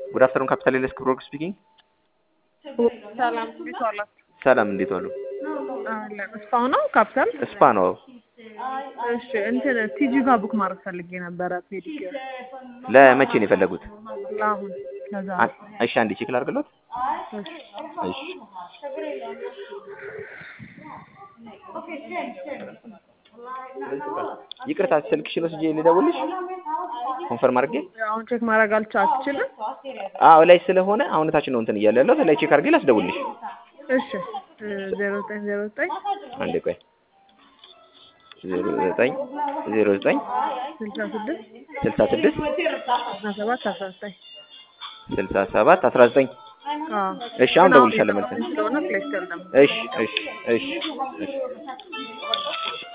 ጉድ አፍተርኑን ካፒታል ኤልስ ክብሮክ ስፒኪንግ። ሰላም እንዴት ዋላችሁ? ሰላም እንዴት ዋሉ? አለን እስፋው ነው ካፒታል። ስፓ ነው። እሺ እንትን ቲጂ ጋር ቡክ ማድረግ ፈልጌ ነበረ ፔዲኪር ለመቼ ነው የፈለጉት? ለአሁን ከዛ አ- እሺ አንዴ ቼክ ላድርግሎት። እሺ ይቅርታ ስልክሽን ወስጄ ልደውልሽ ኮንፈርም አድርጌ። አሁን ቼክ ማድረግ አልቻ አትችልም? አዎ ላይ ስለሆነ አሁን ታች ነው እንትን እያለ ያለው ላይ ቼክ አድርጌ ላስደውልሽ። እሺ ዜሮ ዘጠኝ ዜሮ ዘጠኝ አንዴ ቆይ ዜሮ ዘጠኝ ዜሮ ዘጠኝ ስልሳ ስድስት ስልሳ ስድስት አስራ ሰባት አስራ ዘጠኝ ስልሳ ሰባት አስራ ዘጠኝ አዎ እሺ አሁን ደውልሻለሁ መልሰን። ስለሆነ ፕሌስ ተር ደግሞ እሺ እሺ እሺ እሺ